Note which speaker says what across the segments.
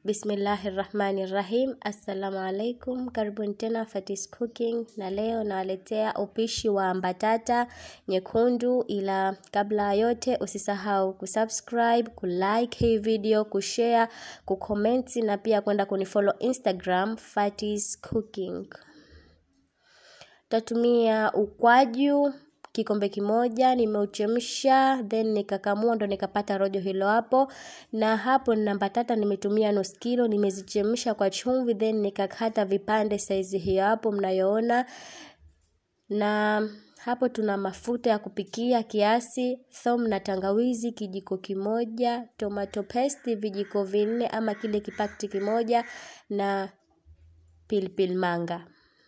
Speaker 1: Bismillahirrahmanirrahim. Assalamu alaikum, karibuni tena Fatis Cooking, na leo nawaletea upishi wa mbatata nyekundu, ila kabla ya yote usisahau kusubscribe, kulike hii video, kushare, kukomenti na pia kwenda kunifollow Instagram Fatis Cooking. Tatumia ukwaju kikombe kimoja nimeuchemsha, then nikakamua ndo nikapata rojo hilo hapo. Na hapo nina mbatata nimetumia nusu kilo, nimezichemsha kwa chumvi, then nikakata vipande saizi hiyo hapo mnayoona. Na hapo tuna mafuta ya kupikia kiasi, thom na tangawizi kijiko kimoja, tomato paste vijiko vinne ama kile kipakti kimoja na pilipili manga.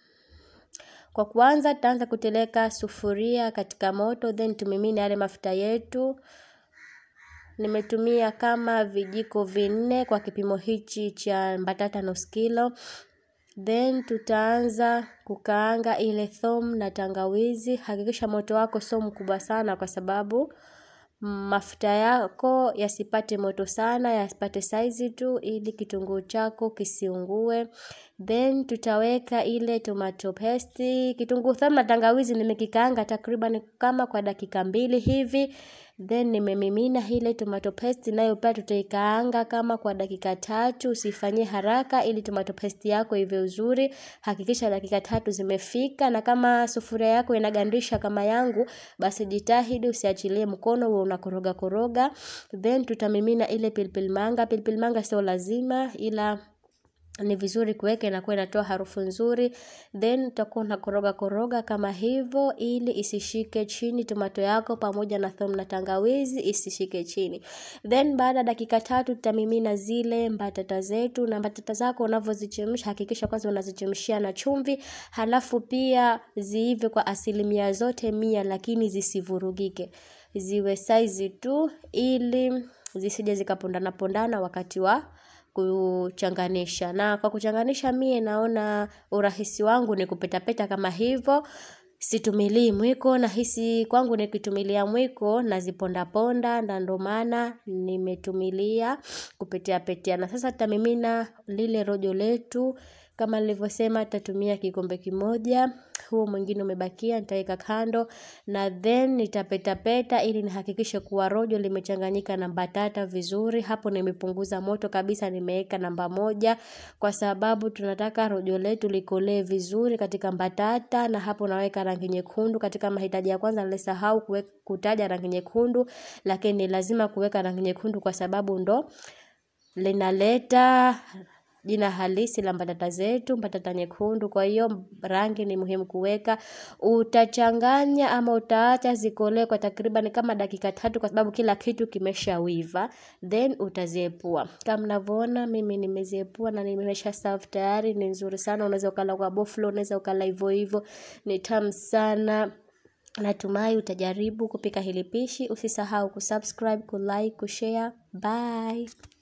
Speaker 1: Kwa kuanza tutaanza kuteleka sufuria katika moto then tumimine yale mafuta yetu. Nimetumia kama vijiko vinne kwa kipimo hichi cha mbatata nusu kilo. Then tutaanza kukaanga ile thom na tangawizi. Hakikisha moto wako sio mkubwa sana kwa sababu mafuta yako yasipate moto sana, yasipate saizi tu ili kitunguu chako kisiungue. Then tutaweka ile tomato paste, kitunguu thomu na tangawizi nimekikaanga takriban kama kwa dakika mbili hivi. Then nimemimina ile tomato paste nayo pia tutaikaanga kama kwa dakika tatu. Usifanyie haraka ili tomato paste yako ive uzuri. Hakikisha dakika tatu zimefika, na kama sufuria yako inagandisha kama yangu, basi jitahidi usiachilie mkono uwe unakoroga koroga. Then tutamimina ile pilipili manga. Pilipili manga sio lazima ila ni vizuri kuweka, inakuwa inatoa harufu nzuri. Then utakuwa unakoroga koroga kama hivyo, ili isishike chini tomato yako pamoja na thom na tangawizi isishike chini. Then baada ya dakika tatu tutamimina zile mbatata zetu, na mbatata zako unavyozichemsha hakikisha kwanza unazichemshia na chumvi, halafu pia ziive kwa asilimia zote mia, lakini zisivurugike, ziwe saizi tu, ili zisije zikapondana pondana wakati wa kuchanganisha. Na kwa kuchanganisha mie naona urahisi wangu ni kupetapeta kama hivyo. Situmilii mwiko, nahisi kwangu nikitumilia mwiko naziponda ponda, na ndo maana nimetumilia kupetea petea. Na sasa tutamimina lile rojo letu kama nilivyosema, tutatumia kikombe kimoja. Huo mwingine umebakia nitaweka kando, na then nitapetapeta ili nihakikishe kuwa rojo limechanganyika na mbatata vizuri. Hapo nimepunguza moto kabisa, nimeweka namba moja kwa sababu tunataka rojo letu likolee vizuri katika mbatata. Na hapo naweka rangi nyekundu. Katika mahitaji ya kwanza nilisahau kutaja rangi nyekundu, lakini lazima kuweka rangi nyekundu kwa sababu ndo linaleta jina halisi la mbatata zetu, mbatata nyekundu. Kwa hiyo rangi ni muhimu kuweka. Utachanganya ama utaacha zikolee kwa takriban kama dakika tatu, kwa sababu kila kitu kimeshawiva, then utaziepua. Kama mnavyoona mimi nimeziepua na nimesha serve tayari. Ni nzuri sana, unaweza ukala kwa boflo, unaweza ukala hivyo hivyo, ni tamu sana. Natumai utajaribu kupika hili pishi. Usisahau kusubscribe, kulike, kushare. Bye.